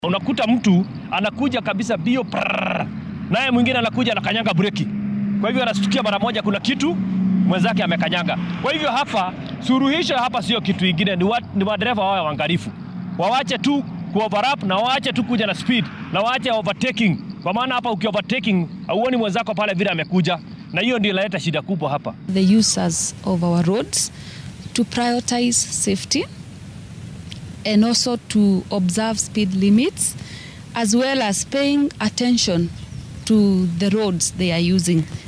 Unakuta mtu anakuja kabisa bio, naye mwingine anakuja anakanyanga breki, kwa hivyo anastukia mara moja kuna kitu mwenzake amekanyaga. Kwa hivyo hapa suluhisho hapa sio kitu ingine, ni, wa, ni madereva wawe waangalifu, wawache tu kuoverlap na waache tu kuja na speed na waache overtaking, kwa maana hapa uki overtaking hauoni mwenzako pale vile amekuja, na hiyo ndio inaleta shida kubwa hapa. the users of our roads to prioritize safety and also to observe speed limits as well as paying attention to the roads they are using.